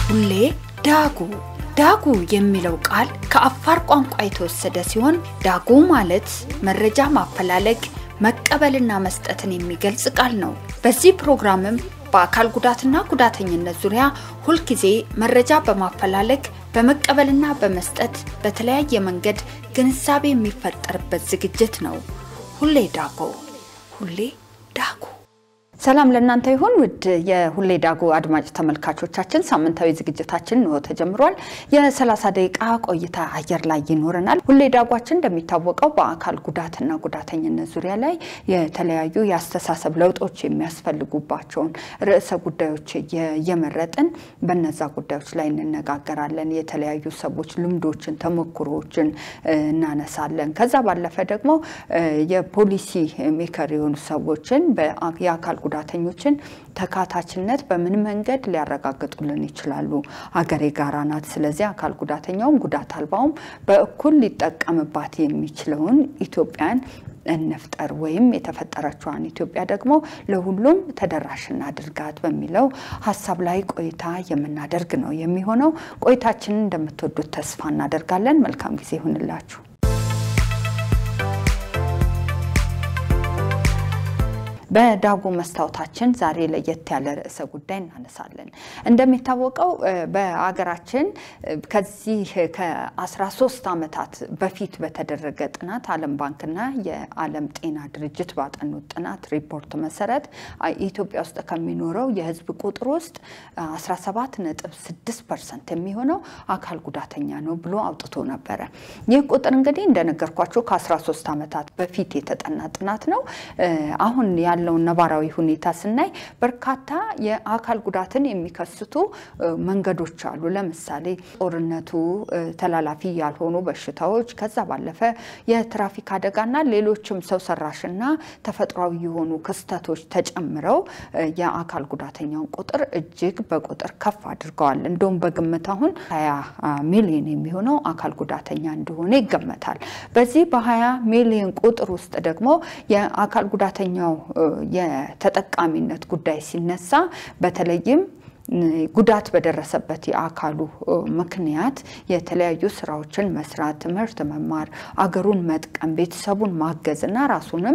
ሁሌ ዳጉ ዳጉ የሚለው ቃል ከአፋር ቋንቋ የተወሰደ ሲሆን ዳጉ ማለት መረጃ ማፈላለግ መቀበልና መስጠትን የሚገልጽ ቃል ነው። በዚህ ፕሮግራምም በአካል ጉዳትና ጉዳተኝነት ዙሪያ ሁልጊዜ መረጃ በማፈላለግ በመቀበልና በመስጠት በተለያየ መንገድ ግንዛቤ የሚፈጠርበት ዝግጅት ነው። ሁሌ ዳጎ ሁሌ ዳጉ። ሰላም ለእናንተ ይሁን ውድ የሁሌ ዳጉ አድማጭ ተመልካቾቻችን፣ ሳምንታዊ ዝግጅታችን ነው ተጀምሯል። የ30 ደቂቃ ቆይታ አየር ላይ ይኖረናል። ሁሌ ዳጓችን እንደሚታወቀው በአካል ጉዳትና ጉዳተኝነት ዙሪያ ላይ የተለያዩ የአስተሳሰብ ለውጦች የሚያስፈልጉባቸውን ርዕሰ ጉዳዮች እየመረጥን በነዛ ጉዳዮች ላይ እንነጋገራለን። የተለያዩ ሰዎች ልምዶችን፣ ተሞክሮዎችን እናነሳለን። ከዛ ባለፈ ደግሞ የፖሊሲ ሜከር የሆኑ ሰዎችን የአካል ጉዳተኞችን ተካታችነት በምን መንገድ ሊያረጋግጡልን ይችላሉ? ሀገር የጋራ ናት። ስለዚህ አካል ጉዳተኛውም ጉዳት አልባውም በእኩል ሊጠቀምባት የሚችለውን ኢትዮጵያን እንፍጠር ወይም የተፈጠረችዋን ኢትዮጵያ ደግሞ ለሁሉም ተደራሽ እናድርጋት በሚለው ሀሳብ ላይ ቆይታ የምናደርግ ነው የሚሆነው። ቆይታችንን እንደምትወዱት ተስፋ እናደርጋለን። መልካም ጊዜ ይሁንላችሁ። በዳጉ መስታወታችን ዛሬ ለየት ያለ ርዕሰ ጉዳይ እናነሳለን። እንደሚታወቀው በሀገራችን ከዚህ ከ13 ዓመታት በፊት በተደረገ ጥናት ዓለም ባንክና የዓለም ጤና ድርጅት ባጠኑት ጥናት ሪፖርት መሰረት ኢትዮጵያ ውስጥ ከሚኖረው የሕዝብ ቁጥር ውስጥ 17.6 ፐርሰንት የሚሆነው አካል ጉዳተኛ ነው ብሎ አውጥቶ ነበረ። ይህ ቁጥር እንግዲህ እንደነገርኳቸው ከ13 ዓመታት በፊት የተጠና ጥናት ነው። አሁን ያለውን ነባራዊ ሁኔታ ስናይ በርካታ የአካል ጉዳትን የሚከስቱ መንገዶች አሉ። ለምሳሌ ጦርነቱ፣ ተላላፊ ያልሆኑ በሽታዎች፣ ከዛ ባለፈ የትራፊክ አደጋና ሌሎችም ሰው ሰራሽና ተፈጥሯዊ የሆኑ ክስተቶች ተጨምረው የአካል ጉዳተኛውን ቁጥር እጅግ በቁጥር ከፍ አድርገዋል። እንደውም በግምት አሁን 20 ሚሊዮን የሚሆነው አካል ጉዳተኛ እንደሆነ ይገመታል። በዚህ በ20 ሚሊዮን ቁጥር ውስጥ ደግሞ የአካል ጉዳተኛው የተጠቃሚነት ጉዳይ ሲነሳ በተለይም ጉዳት በደረሰበት የአካሉ ምክንያት የተለያዩ ስራዎችን መስራት፣ ትምህርት መማር፣ አገሩን መጥቀም፣ ቤተሰቡን ማገዝ እና ራሱንም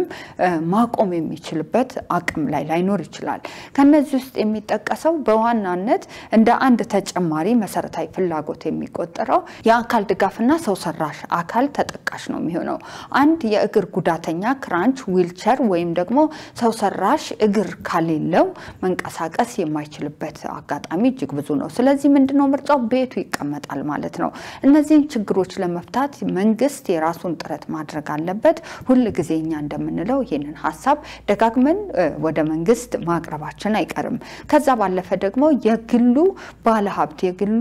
ማቆም የሚችልበት አቅም ላይ ላይኖር ይችላል። ከነዚህ ውስጥ የሚጠቀሰው በዋናነት እንደ አንድ ተጨማሪ መሰረታዊ ፍላጎት የሚቆጠረው የአካል ድጋፍና ሰው ሰራሽ አካል ተጠቃሽ ነው የሚሆነው። አንድ የእግር ጉዳተኛ ክራንች፣ ዊልቸር ወይም ደግሞ ሰው ሰራሽ እግር ካሌለው መንቀሳቀስ የማይችልበት አጋጣሚ እጅግ ብዙ ነው። ስለዚህ ምንድነው ምርጫው? ቤቱ ይቀመጣል ማለት ነው። እነዚህን ችግሮች ለመፍታት መንግስት የራሱን ጥረት ማድረግ አለበት። ሁል ጊዜ እኛ እንደምንለው ይህንን ሀሳብ ደጋግመን ወደ መንግስት ማቅረባችን አይቀርም። ከዛ ባለፈ ደግሞ የግሉ ባለሀብት የግሉ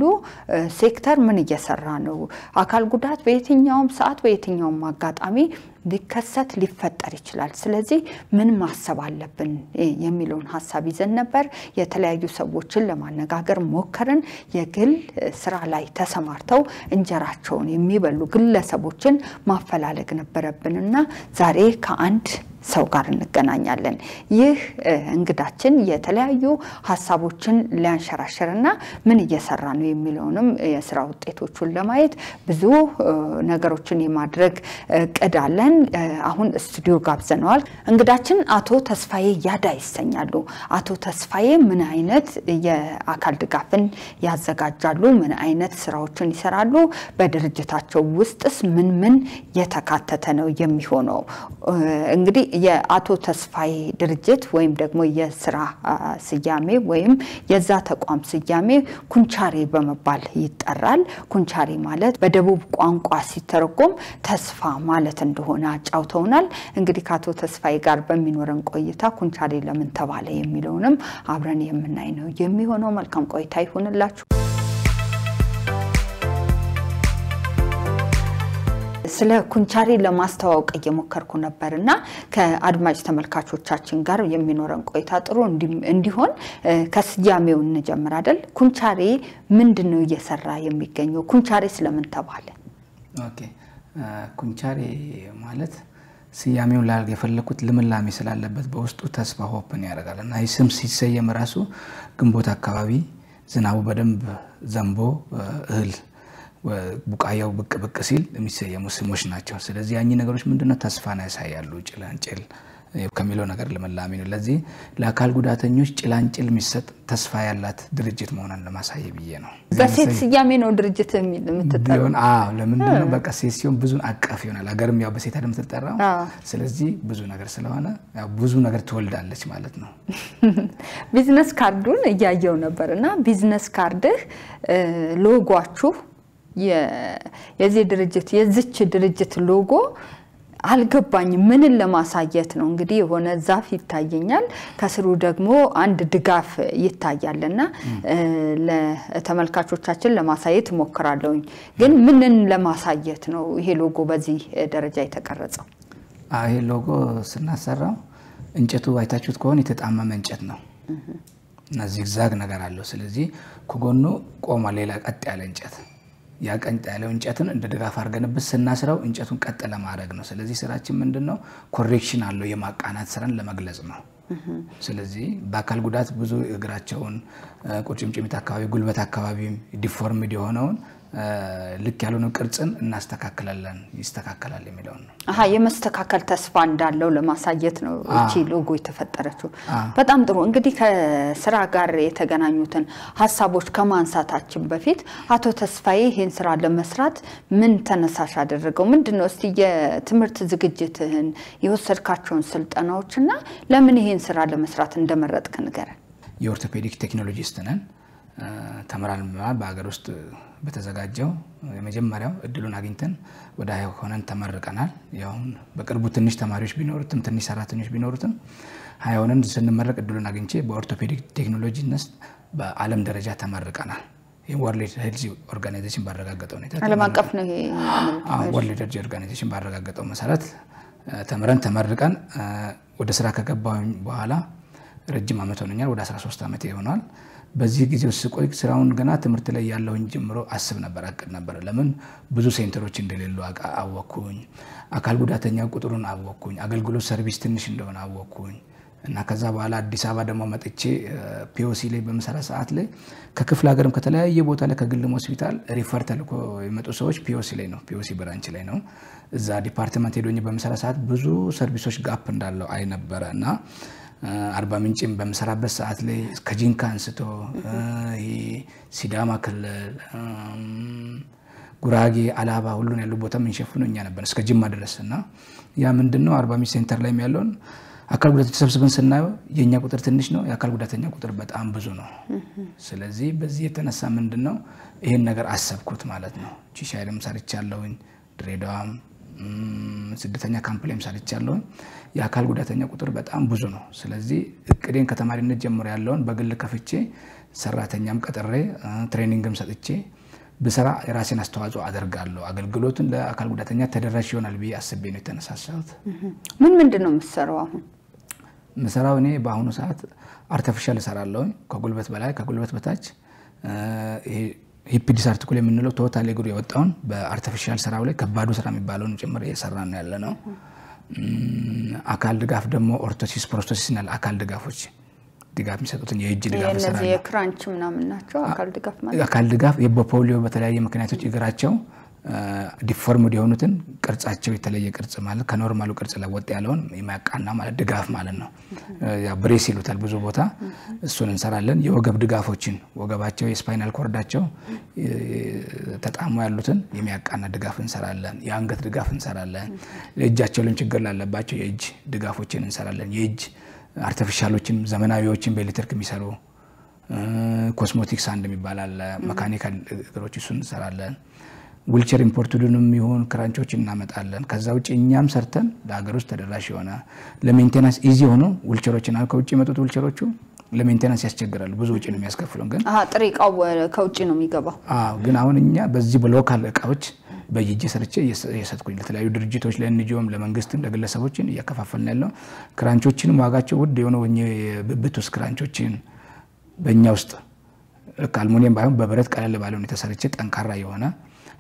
ሴክተር ምን እየሰራ ነው? አካል ጉዳት በየትኛውም ሰዓት በየትኛውም አጋጣሚ ሊከሰት ሊፈጠር ይችላል። ስለዚህ ምን ማሰብ አለብን የሚለውን ሀሳብ ይዘን ነበር። የተለያዩ ሰዎችን ለማነጋገር ሞከርን። የግል ስራ ላይ ተሰማርተው እንጀራቸውን የሚበሉ ግለሰቦችን ማፈላለግ ነበረብንና ዛሬ ከአንድ ሰው ጋር እንገናኛለን። ይህ እንግዳችን የተለያዩ ሀሳቦችን ሊያንሸራሽርና ምን እየሰራ ነው የሚለውንም የስራ ውጤቶቹን ለማየት ብዙ ነገሮችን የማድረግ እቅድ አለን። አሁን ስቱዲዮ ጋብዘነዋል። እንግዳችን አቶ ተስፋዬ ያዳ ይሰኛሉ። አቶ ተስፋዬ ምን አይነት የአካል ድጋፍን ያዘጋጃሉ? ምን አይነት ስራዎችን ይሰራሉ? በድርጅታቸው ውስጥስ ምን ምን የተካተተ ነው የሚሆነው? እንግዲህ የአቶ ተስፋዬ ድርጅት ወይም ደግሞ የስራ ስያሜ ወይም የዛ ተቋም ስያሜ ኩንቻሬ በመባል ይጠራል። ኩንቻሬ ማለት በደቡብ ቋንቋ ሲተረጎም ተስፋ ማለት እንደሆነ አጫውተውናል። እንግዲህ ከአቶ ተስፋዬ ጋር በሚኖረን ቆይታ ኩንቻሬ ለምን ተባለ የሚለውንም አብረን የምናይ ነው የሚሆነው። መልካም ቆይታ ይሁንላችሁ። ስለ ኩንቻሬ ለማስተዋወቅ እየሞከርኩ ነበር እና ከአድማጭ ተመልካቾቻችን ጋር የሚኖረን ቆይታ ጥሩ እንዲሆን ከስያሜው እንጀምር አይደል? ኩንቻሬ ምንድን ነው እየሰራ የሚገኘው? ኩንቻሬ ስለምን ተባለ? ኦኬ ኩንቻሬ ማለት ስያሜውን ላደርግ የፈለኩት ልምላሜ ስላለበት በውስጡ ተስፋ ሆፕን ያደርጋል እና ይህ ስም ሲሰየም ራሱ ግንቦት አካባቢ ዝናቡ በደንብ ዘንቦ እህል ቡቃያው ብቅ ብቅ ሲል የሚሰየሙ ስሞች ናቸው። ስለዚህ ያኚህ ነገሮች ምንድነው ተስፋን ያሳያሉ። ጭላንጭል ከሚለው ነገር ልምላሜ ነው። ለዚህ ለአካል ጉዳተኞች ጭላንጭል የሚሰጥ ተስፋ ያላት ድርጅት መሆኗን ለማሳየ ብዬ ነው። በሴት ስያሜ ነው ድርጅት የምትጠራው? ቢሆን አዎ፣ ለምንድን ነው በቃ ሴት ሲሆን ብዙ አቀፍ ይሆናል። ሀገርም ያው በሴት አይደል የምትጠራው። ስለዚህ ብዙ ነገር ስለሆነ ያው ብዙ ነገር ትወልዳለች ማለት ነው። ቢዝነስ ካርዱን እያየው ነበር እና ቢዝነስ ካርድህ ሎጓችሁ የዚህ ድርጅት የዝች ድርጅት ሎጎ አልገባኝም። ምንን ለማሳየት ነው? እንግዲህ የሆነ ዛፍ ይታየኛል፣ ከስሩ ደግሞ አንድ ድጋፍ ይታያል እና ለተመልካቾቻችን ለማሳየት እሞክራለሁኝ። ግን ምንን ለማሳየት ነው ይሄ ሎጎ በዚህ ደረጃ የተቀረጸው? ይሄ ሎጎ ስናሰራው እንጨቱ አይታችሁት ከሆነ የተጣመመ እንጨት ነው እና ዚግዛግ ነገር አለው። ስለዚህ ከጎኑ ቆሟ ሌላ ቀጥ ያለ እንጨት ያ ቀጥ ያለው እንጨትን እንደ ድጋፍ አድርገንበት ስናስረው እንጨቱን ቀጥ ለማድረግ ነው። ስለዚህ ስራችን ምንድን ነው? ኮሬክሽን አለው የማቃናት ስራን ለመግለጽ ነው። ስለዚህ በአካል ጉዳት ብዙ እግራቸውን፣ ቁርጭምጭሚት አካባቢ፣ ጉልበት አካባቢ ዲፎርምድ የሆነውን ልክ ያልሆነ ቅርጽን እናስተካክላለን፣ ይስተካከላል የሚለውን ነው። አሀ የመስተካከል ተስፋ እንዳለው ለማሳየት ነው እቺ ሎጎ የተፈጠረችው። በጣም ጥሩ። እንግዲህ ከስራ ጋር የተገናኙትን ሀሳቦች ከማንሳታችን በፊት አቶ ተስፋዬ ይህን ስራ ለመስራት ምን ተነሳሽ አደረገው? ምንድን ነው እስቲ የትምህርት ዝግጅትህን የወሰድካቸውን ስልጠናዎች እና ለምን ይህን ስራ ለመስራት እንደመረጥክ ንገረን። የኦርቶፔዲክ ቴክኖሎጂስት ነን ተምራን በሀገር ውስጥ በተዘጋጀው የመጀመሪያው እድሉን አግኝተን ወደ ሀያ ሆነን ተመርቀናል። ያሁን በቅርቡ ትንሽ ተማሪዎች ቢኖሩትም ትንሽ ሰራተኞች ቢኖሩትም ሀያ ሆነን ስንመረቅ እድሉን አግኝቼ በኦርቶፔዲክ ቴክኖሎጂ ነስ በዓለም ደረጃ ተመርቀናል። ወርልድ ሄልዝ ኦርጋናይዜሽን ባረጋገጠው ሁኔታ ዓለም አቀፍ ነው ይሄ ወርልድ ሄልዝ ኦርጋናይዜሽን ባረጋገጠው መሰረት ተምረን ተመርቀን ወደ ስራ ከገባሁኝ በኋላ ረጅም ዓመት ሆነኛል። ወደ 13 ዓመት ይሆናል። በዚህ ጊዜ ውስጥ ስቆይ ስራውን ገና ትምህርት ላይ ያለሁኝ ጀምሮ አስብ ነበር፣ አቅድ ነበር። ለምን ብዙ ሴንተሮች እንደሌሉ አወቅኩኝ። አካል ጉዳተኛ ቁጥሩን አወቅኩኝ። አገልግሎት ሰርቪስ ትንሽ እንደሆነ አወቅኩኝ። እና ከዛ በኋላ አዲስ አበባ ደግሞ መጥቼ ፒኦሲ ላይ በምሰራ ሰዓት ላይ ከክፍለ ሀገርም ከተለያየ ቦታ ላይ ከግልም ሆስፒታል ሪፈር ተልኮ የመጡ ሰዎች ፒኦሲ ላይ ነው ፒኦሲ ብራንች ላይ ነው። እዛ ዲፓርትመንት ሄዶኝ በምሰራ ሰዓት ብዙ ሰርቪሶች ጋፕ እንዳለው አይ ነበረ እና አርባ ምንጭም በምሰራበት ሰዓት ላይ ከጂንካ አንስቶ ሲዳማ ክልል፣ ጉራጌ፣ አላባ ሁሉን ያሉ ቦታ የምንሸፍነው እኛ ነበር እስከ ጅማ ድረስ እና ያ ምንድን ነው አርባ ምንጭ ሴንተር ላይ ያለውን አካል ጉዳተኞች ተሰብስበን ስናየው የእኛ ቁጥር ትንሽ ነው፣ የአካል ጉዳተኛ ቁጥር በጣም ብዙ ነው። ስለዚህ በዚህ የተነሳ ምንድን ነው ይህን ነገር አሰብኩት ማለት ነው። ቺሻይልም ሰርቻለሁኝ፣ ድሬዳዋም ስደተኛ ካምፕ ላይም ሰርቻለሁኝ። የአካል ጉዳተኛ ቁጥር በጣም ብዙ ነው። ስለዚህ እቅዴን ከተማሪነት ጀምሮ ያለውን በግል ከፍቼ ሰራተኛም ቀጥሬ ትሬኒንግም ሰጥቼ ብሰራ የራሴን አስተዋጽኦ አደርጋለሁ። አገልግሎትን ለአካል ጉዳተኛ ተደራሽ ይሆናል ብዬ አስቤ ነው የተነሳሳሁት። ምን ምንድን ነው የምትሰራው አሁን? ምሰራው እኔ በአሁኑ ሰዓት አርተፊሻል እሰራለሁኝ። ከጉልበት በላይ ከጉልበት በታች ሂፕ ዲስአርቲኩል የምንለው ቶታል እግሩ የወጣውን በአርቲፊሻል ስራው ላይ ከባዱ ስራ የሚባለውን ጭምር እየሰራ ነው ያለ ነው። አካል ድጋፍ ደግሞ ኦርቶሲስ፣ ፕሮስቶሲስ እና አካል ድጋፎች ድጋፍ የሚሰጡትን የእጅ ድጋፍ እነዚህ እሰራለሁ። የክራንች ምናምን ናቸው አካል ድጋፍ ማለት አካል ድጋፍ በፖሊዮ በተለያየ ምክንያቶች እግራቸው ዲፎርምድ የሆኑትን ቅርጻቸው የተለየ ቅርጽ ማለት ከኖርማሉ ቅርጽ ለወጥ ያለውን የሚያቃና ማለት ድጋፍ ማለት ነው። ያው ብሬስ ይሉታል ብዙ ቦታ እሱን እንሰራለን። የወገብ ድጋፎችን ወገባቸው የስፓይናል ኮርዳቸው ተጣሞ ያሉትን የሚያቃና ድጋፍ እንሰራለን። የአንገት ድጋፍ እንሰራለን። እጃቸው ላይም ችግር ላለባቸው የእጅ ድጋፎችን እንሰራለን። የእጅ አርቲፊሻሎችን ዘመናዊዎችን በኤሌክትሪክ የሚሰሩ ኮስሞቲክስ አንድ የሚባል አለ። መካኒካል እግሮች እሱን እንሰራለን። ዊልቸር ኢምፖርትዱንም ይሁን ክራንቾች እናመጣለን። ከዛ ውጭ እኛም ሰርተን ለሀገር ውስጥ ተደራሽ የሆነ ለሜንቴናንስ ኢዚ የሆኑ ዊልቸሮችን አሁን ከውጭ የመጡት ዊልቸሮቹ ለሜንቴናንስ ያስቸግራሉ። ብዙ ውጭ ነው የሚያስከፍሉን ግን አሀ፣ ጥሬ እቃው ከውጭ ነው የሚገባው። አዎ ግን አሁን እኛ በዚህ በሎካል እቃዎች በየእጄ ሰርቼ እየሰጥኩኝ ለተለያዩ ድርጅቶች ለኤንጂኦም፣ ለመንግስትም፣ ለግለሰቦችን እያከፋፈልን ያለው ክራንቾችንም ዋጋቸው ውድ የሆነ ብብት ውስጥ ክራንቾችን በእኛ ውስጥ ልክ አልሙኒየም ባይሆን በብረት ቀለል ባለ ሁኔታ ሰርቼ ጠንካራ የሆነ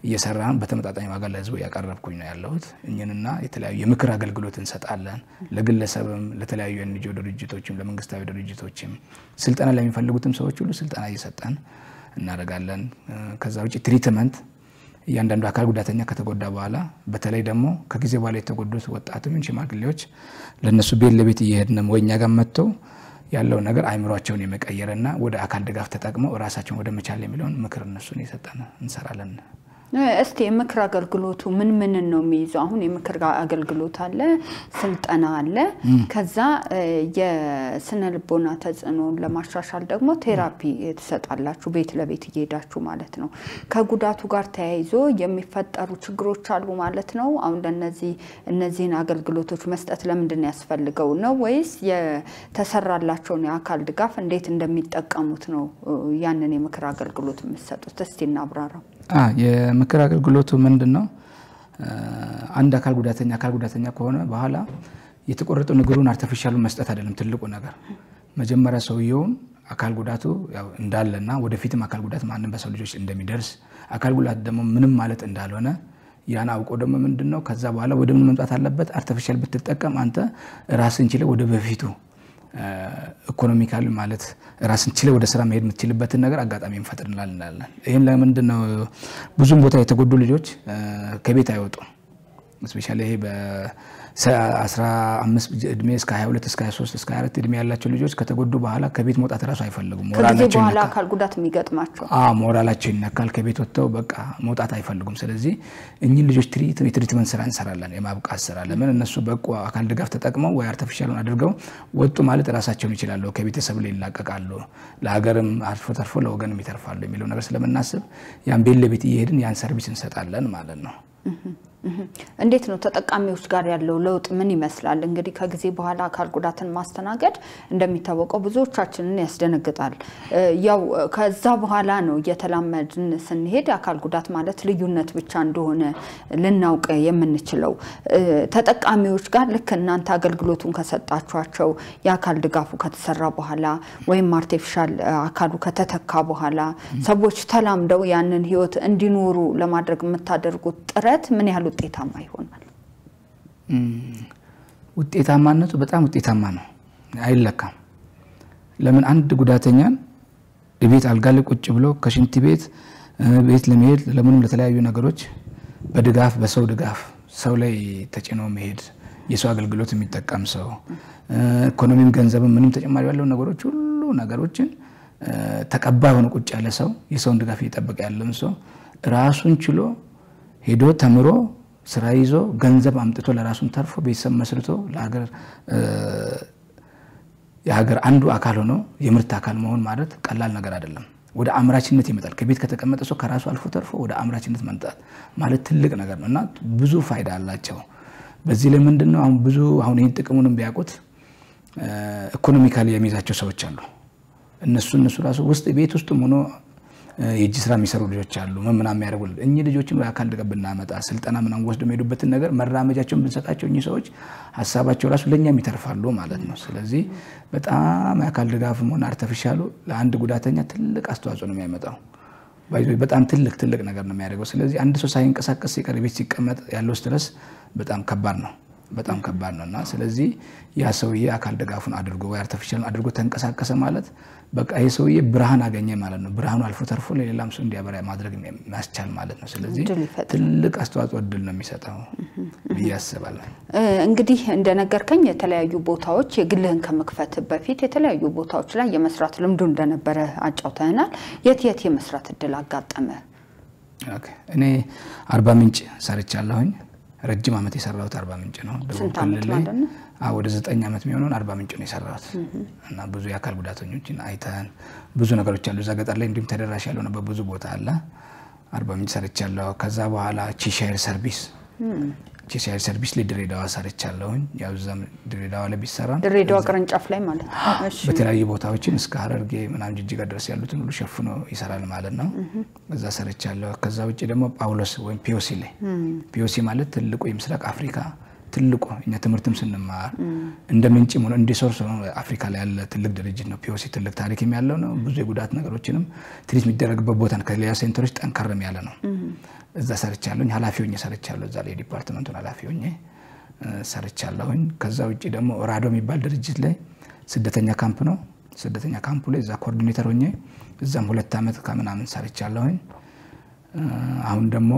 እየሰራን በተመጣጣኝ ዋጋ ለህዝቡ እያቀረብኩኝ ነው ያለሁት። እኝንና የተለያዩ የምክር አገልግሎት እንሰጣለን። ለግለሰብም፣ ለተለያዩ የኤንጂኦ ድርጅቶችም፣ ለመንግስታዊ ድርጅቶችም ስልጠና ለሚፈልጉትም ሰዎች ሁሉ ስልጠና እየሰጠን እናደርጋለን። ከዛ ውጭ ትሪትመንት እያንዳንዱ አካል ጉዳተኛ ከተጎዳ በኋላ በተለይ ደግሞ ከጊዜ በኋላ የተጎዱት ወጣቱም ሽማግሌዎች ለእነሱ ቤት ለቤት እየሄድንም ወይ እኛ ጋር መጥተው ያለውን ነገር አይምሯቸውን የመቀየርና ወደ አካል ድጋፍ ተጠቅመው ራሳቸውን ወደ መቻል የሚለውን ምክር እነሱን እየሰጠን እንሰራለን። እስቲ የምክር አገልግሎቱ ምን ምንን ነው የሚይዘው? አሁን የምክር አገልግሎት አለ፣ ስልጠና አለ። ከዛ የስነ ልቦና ተጽዕኖን ለማሻሻል ደግሞ ቴራፒ ትሰጣላችሁ፣ ቤት ለቤት እየሄዳችሁ ማለት ነው። ከጉዳቱ ጋር ተያይዞ የሚፈጠሩ ችግሮች አሉ ማለት ነው። አሁን ለነዚህ እነዚህን አገልግሎቶች መስጠት ለምንድን ያስፈልገው ነው ወይስ የተሰራላቸውን የአካል ድጋፍ እንዴት እንደሚጠቀሙት ነው ያንን የምክር አገልግሎት የምትሰጡት? እስቲ እናብራራው። የምክር አገልግሎቱ ምንድን ነው? አንድ አካል ጉዳተኛ አካል ጉዳተኛ ከሆነ በኋላ የተቆረጠው እግሩን አርቲፊሻሉን መስጠት አይደለም ትልቁ ነገር። መጀመሪያ ሰውየውን አካል ጉዳቱ እንዳለና ወደፊትም አካል ጉዳት ማንም በሰው ልጆች እንደሚደርስ አካል ጉዳት ደግሞ ምንም ማለት እንዳልሆነ ያን አውቆ ደግሞ ምንድን ነው ከዛ በኋላ ወደ ምን መምጣት አለበት? አርቲፊሻል ብትጠቀም አንተ ራስን ችለ ወደ በፊቱ ኢኮኖሚካል ማለት ራስን ችለ ወደ ስራ መሄድ የምትችልበትን ነገር አጋጣሚ እንፈጥርላል እንላለን። ይህን ለምንድን ነው ብዙም ቦታ የተጎዱ ልጆች ከቤት አይወጡም። እስፔሻሊ ይሄ በ15 እድሜ እስከ 22 እስከ 23 እስከ 24 እድሜ ያላቸው ልጆች ከተጎዱ በኋላ ከቤት መውጣት እራሱ አይፈልጉም። ከጊዜ በኋላ አካል ጉዳት የሚገጥማቸው ሞራላቸው ይነካል። ከቤት ወጥተው በቃ መውጣት አይፈልጉም። ስለዚህ እኚህን ልጆች የትሪትመንት ስራ እንሰራለን፣ የማብቃት ስራ። ለምን እነሱ በቁ አካል ድጋፍ ተጠቅመው ወይ አርቲፊሻሉን አድርገው ወጡ ማለት ራሳቸውን ይችላሉ፣ ከቤተሰብ ላይ ይላቀቃሉ፣ ለሀገርም አልፎ ተርፎ ለወገንም ይተርፋሉ የሚለው ነገር ስለምናስብ ያን ቤት ለቤት እየሄድን ያን ሰርቪስ እንሰጣለን ማለት ነው። እንዴት ነው ተጠቃሚዎች ጋር ያለው ለውጥ ምን ይመስላል? እንግዲህ ከጊዜ በኋላ አካል ጉዳትን ማስተናገድ እንደሚታወቀው ብዙዎቻችንን ያስደነግጣል። ያው ከዛ በኋላ ነው እየተላመድን ስንሄድ አካል ጉዳት ማለት ልዩነት ብቻ እንደሆነ ልናውቅ የምንችለው። ተጠቃሚዎች ጋር ልክ እናንተ አገልግሎቱን ከሰጣችኋቸው የአካል ድጋፉ ከተሰራ በኋላ ወይም አርቲፊሻል አካሉ ከተተካ በኋላ ሰዎች ተላምደው ያንን ህይወት እንዲኖሩ ለማድረግ የምታደርጉት ጥረት ምን ያህል ውጤታማ ይሆናል? ውጤታማነቱ በጣም ውጤታማ ነው፣ አይለካም። ለምን አንድ ጉዳተኛን ቤት አልጋ ላይ ቁጭ ብሎ ከሽንት ቤት ቤት ለመሄድ ለምንም ለተለያዩ ነገሮች በድጋፍ በሰው ድጋፍ ሰው ላይ ተጭኖ መሄድ የሰው አገልግሎት የሚጠቀም ሰው ኢኮኖሚም ገንዘብም ምንም ተጨማሪ ያለው ነገሮች ሁሉ ነገሮችን ተቀባይ ሆኖ ቁጭ ያለ ሰው የሰውን ድጋፍ እየጠበቀ ያለን ሰው ራሱን ችሎ ሄዶ ተምሮ ስራ ይዞ ገንዘብ አምጥቶ ለራሱን ተርፎ ቤተሰብ መስርቶ ለሀገር የሀገር አንዱ አካል ሆኖ የምርት አካል መሆን ማለት ቀላል ነገር አይደለም። ወደ አምራችነት ይመጣል። ከቤት ከተቀመጠ ሰው ከራሱ አልፎ ተርፎ ወደ አምራችነት መምጣት ማለት ትልቅ ነገር ነው እና ብዙ ፋይዳ አላቸው። በዚህ ላይ ምንድን ነው አሁን ብዙ አሁን ይህን ጥቅሙንም ቢያውቁት ኢኮኖሚካሊ የሚይዛቸው ሰዎች አሉ። እነሱ እነሱ ራሱ ውስጥ ቤት ውስጥም ሆኖ የእጅ ስራ የሚሰሩ ልጆች አሉ። ምናምን የሚያደርጉ እኚህ ልጆችን አካል ድጋፍ ብናመጣ ስልጠና ምናምን ወስዶ የሚሄዱበትን ነገር መራመጃቸውን ብንሰጣቸው እኚህ ሰዎች ሀሳባቸው ራሱ ለእኛም ይተርፋሉ ማለት ነው። ስለዚህ በጣም የአካል ድጋፍም ሆነ አርተፊሻሉ ለአንድ ጉዳተኛ ትልቅ አስተዋጽኦ ነው የሚያመጣው። በጣም ትልቅ ትልቅ ነገር ነው የሚያደርገው። ስለዚህ አንድ ሰው ሳይንቀሳቀስ ሲቀር ቤት ሲቀመጥ ያለው ስትረስ በጣም ከባድ ነው በጣም ከባድ ነው እና ስለዚህ ያ ሰውዬ አካል ድጋፉን አድርጎ ወይ አርቲፊሻሉን አድርጎ ተንቀሳቀሰ ማለት በቃ ይህ ሰውዬ ብርሃን አገኘ ማለት ነው። ብርሃኑ አልፎ ተርፎ ለሌላም ሰው እንዲያበራ ማድረግ የሚያስቻል ማለት ነው። ስለዚህ ትልቅ አስተዋጽኦ እድል ነው የሚሰጠው ብዬ አስባለሁ። እንግዲህ እንደነገርከኝ የተለያዩ ቦታዎች የግልህን ከመክፈት በፊት የተለያዩ ቦታዎች ላይ የመስራት ልምዱ እንደነበረ አጫውተናል። የት የት የመስራት እድል አጋጠመ? እኔ አርባ ምንጭ ሰርቻለሁኝ። ረጅም ዓመት የሰራሁት አርባ ምንጭ ነው። ደቡብ ክልል ላይ ወደ ዘጠኝ ዓመት የሚሆነውን አርባ ምንጭ ነው የሰራሁት እና ብዙ የአካል ጉዳተኞችን አይተን ብዙ ነገሮች አሉ። እዛ ገጠር ላይ እንዲሁም ተደራሽ ያልሆነ በብዙ ቦታ አለ። አርባ ምንጭ ሰርቻለሁ። ከዛ በኋላ ቺሻይር ሰርቪስ ቺሻይር ሰርቪስ ላይ ድሬዳዋ ሰርቻለሁኝ። ያው እዛም ድሬዳዋ ላይ ቢሰራ ድሬዳዋ ቅርንጫፍ ላይ ማለት ነው። በተለያዩ ቦታዎችን እስከ ሀረርጌ ምናምን ጅጅጋ ድረስ ያሉትን ሁሉ ሸፍኖ ይሰራል ማለት ነው። እዛ ሰርቻለሁ። ከዛ ውጭ ደግሞ ጳውሎስ ወይም ፒዮሲ ላይ ፒዮሲ ማለት ትልቁ የምስራቅ አፍሪካ ትልቁ እኛ ትምህርትም ስንማር እንደ ምንጭም ሆነ እንደ ሶርስ ሆኖ አፍሪካ ላይ ያለ ትልቅ ድርጅት ነው። ፒኦሲ ትልቅ ታሪክም ያለው ነው። ብዙ የጉዳት ነገሮችንም ትሪት የሚደረግበት ቦታ ነው። ከሌላ ሴንተሮች ጠንከርም ያለ ነው። እዛ ሰርቻለሁኝ። ኃላፊ ሆኜ ሰርቻለሁ። እዛ ላይ ዲፓርትመንቱን ኃላፊ ሆኜ ሰርቻለሁኝ። ከዛ ውጭ ደግሞ ራዶ የሚባል ድርጅት ላይ ስደተኛ ካምፕ ነው። ስደተኛ ካምፑ ላይ እዛ ኮኦርዲኔተር ሆኜ እዛም ሁለት ዓመት ከምናምን ሰርቻለሁኝ። አሁን ደግሞ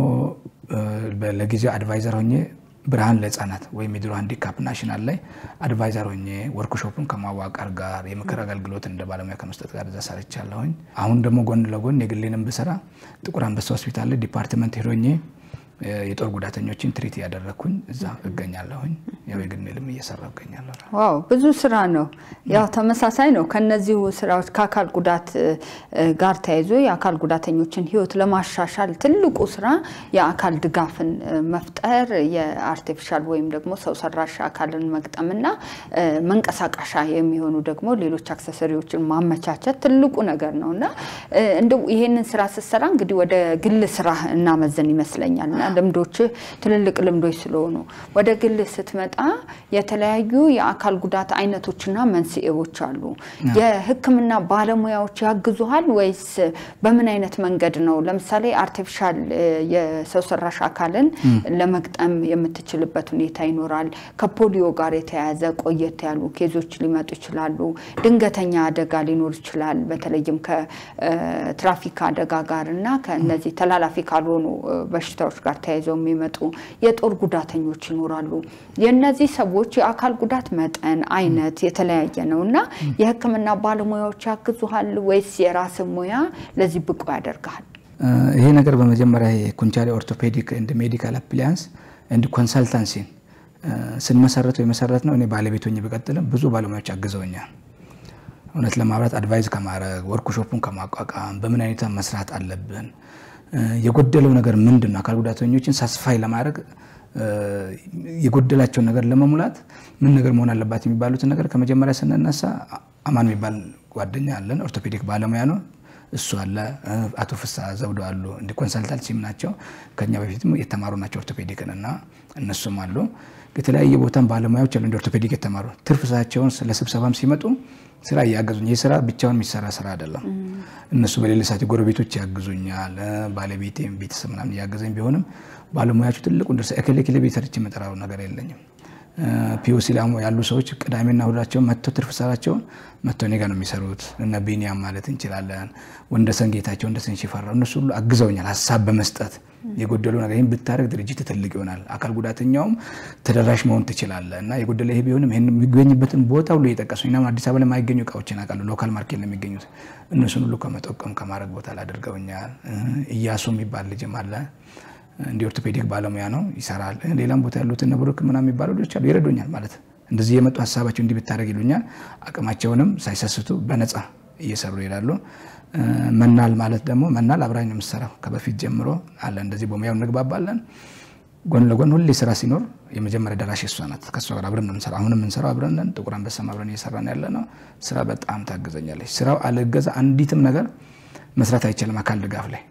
ለጊዜው አድቫይዘር ሆኜ ብርሃን ለህፃናት ወይም የድሮ ሃንዲካፕ ናሽናል ላይ አድቫይዘር ሆኜ ወርክሾፑን ከማዋቀር ጋር የምክር አገልግሎት እንደ ባለሙያ ከመስጠት ጋር እዛ ሰርቻለሁኝ። አሁን ደግሞ ጎን ለጎን የግሌንም ብሰራ ጥቁር አንበሳ ሆስፒታል ላይ ዲፓርትመንት ሄዶኜ የጦር ጉዳተኞችን ትሪት እያደረግኩኝ እዛ እገኛለሁኝ። ያው የግሌንም እየሰራሁ እገኛለሁ። ዋው ብዙ ስራ ነው። ያው ተመሳሳይ ነው። ከነዚሁ ስራዎች ከአካል ጉዳት ጋር ተያይዞ የአካል ጉዳተኞችን ህይወት ለማሻሻል ትልቁ ስራ የአካል ድጋፍን መፍጠር፣ የአርቲፊሻል ወይም ደግሞ ሰው ሰራሽ አካልን መግጠምና መንቀሳቀሻ የሚሆኑ ደግሞ ሌሎች አክሰሰሪዎችን ማመቻቸት ትልቁ ነገር ነው እና እንደው ይሄንን ስራ ስትሰራ እንግዲህ ወደ ግል ስራ እናመዘን ይመስለኛል እና ልምዶች ትልልቅ ልምዶች ስለሆኑ ወደ ግል ስትመጣ የተለያዩ የአካል ጉዳት አይነቶችና መንስኤዎች አሉ። የሕክምና ባለሙያዎች ያግዙሃል ወይስ በምን አይነት መንገድ ነው? ለምሳሌ አርቲፊሻል የሰው ሰራሽ አካልን ለመግጠም የምትችልበት ሁኔታ ይኖራል። ከፖሊዮ ጋር የተያያዘ ቆየት ያሉ ኬዞች ሊመጡ ይችላሉ። ድንገተኛ አደጋ ሊኖር ይችላል። በተለይም ከትራፊክ አደጋ ጋር እና ከእነዚህ ተላላፊ ካልሆኑ በሽታዎች ጋር ተያይዘው የሚመጡ የጦር ጉዳተኞች ይኖራሉ። የእነዚህ ሰዎች የአካል ጉዳት መጠን አይነት የተለያየ ነው እና የህክምና ባለሙያዎች ያግዙሃል ወይስ የራስ ሙያ ለዚህ ብቁ ያደርግሃል? ይሄ ነገር በመጀመሪያ የኩንቻሌ ኦርቶፔዲክ ኤንድ ሜዲካል አፕሊያንስ ኤንድ ኮንሰልታንሲን ስንመሰረተው የመሰረት ነው። እኔ ባለቤት ሆኜ ብቀጥልም ብዙ ባለሙያዎች አግዘውኛል። እውነት ለማብራት አድቫይዝ ከማድረግ ወርክሾፑን ከማቋቋም በምን አይነት መስራት አለብን የጎደለው ነገር ምንድን ነው? አካል ጉዳተኞችን ሳስፋይ ለማድረግ የጎደላቸውን ነገር ለመሙላት ምን ነገር መሆን አለባት የሚባሉትን ነገር ከመጀመሪያ ስንነሳ አማን የሚባል ጓደኛ አለን፣ ኦርቶፔዲክ ባለሙያ ነው። እሱ አለ፣ አቶ ፍሳ ዘውዶ አሉ። እንዲ ኮንሰልታንሲም ናቸው። ከኛ በፊትም የተማሩ ናቸው ኦርቶፔዲክን እና እነሱም አሉ። የተለያየ ቦታም ባለሙያዎች አሉ እንደ ኦርቶፔዲክ የተማሩ ትርፍ ሰዓታቸውን ለስብሰባም ሲመጡ ስራ እያገዙኝ። ይህ ስራ ብቻውን የሚሰራ ስራ አይደለም። እነሱ በሌለ ሰዓት ጎረቤቶች ያግዙኛል፣ ባለቤቴም ቤተሰብ ምናምን እያገዘኝ ቢሆንም ባለሙያቸው ትልቁን ድርሻ እከሌ እከሌ ቤት ሰርቼ የምጠራው ነገር የለኝም። ፒኦሲ ላይ ያሉ ሰዎች ቅዳሜና እሁዳቸውን መጥተው ትርፍ ሰዓታቸውን መጥተው እኔ ጋር ነው የሚሰሩት። እነ ቢኒያም ማለት እንችላለን፣ ወንደሰን ጌታቸው፣ ወንደሰን ሽፈራው እነሱ ሁሉ አግዘውኛል ሀሳብ በመስጠት የጎደለው ነገር ይህን ብታደርግ ድርጅት ትልቅ ይሆናል፣ አካል ጉዳተኛውም ተደራሽ መሆን ትችላለህ እና የጎደለ ይሄ ቢሆንም ይህን የሚገኝበትን ቦታ ሁሉ እየጠቀሱ ና አዲስ አበባ ላይ የማይገኙ እቃዎችን አውቃለሁ። ሎካል ማርኬት ነው የሚገኙት። እነሱን ሁሉ ከመጠቀም ከማድረግ ቦታ ላይ አድርገውኛል። እያሱ የሚባል ልጅም አለ እንዲ ኦርቶፔዲክ ባለሙያ ነው ይሰራል። ሌላም ቦታ ያሉትን ነብሩክ ምናምን የሚባሉ ልጆች አሉ ይረዱኛል። ማለት እንደዚህ የመጡ ሀሳባቸው እንዲህ ብታደርግ ይሉኛል። አቅማቸውንም ሳይሰስቱ በነፃ እየሰሩ ይሄዳሉ። መናል ማለት ደግሞ መናል አብራኝ ነው የምትሰራው ከበፊት ጀምሮ አለ። እንደዚህ በሙያው እንግባባለን። ጎን ለጎን ሁሌ ስራ ሲኖር የመጀመሪያ ደራሽ እሷ ናት። ከእሷ ጋር አብረን ነው የምንሰራው። አሁንም የምንሰራው አብረን ነን። ጥቁር አንበሳም አብረን እየሰራን ያለ ነው። ስራ በጣም ታግዘኛለች። ስራው አለገዛ አንዲትም ነገር መስራት አይቻልም አካል ድጋፍ ላይ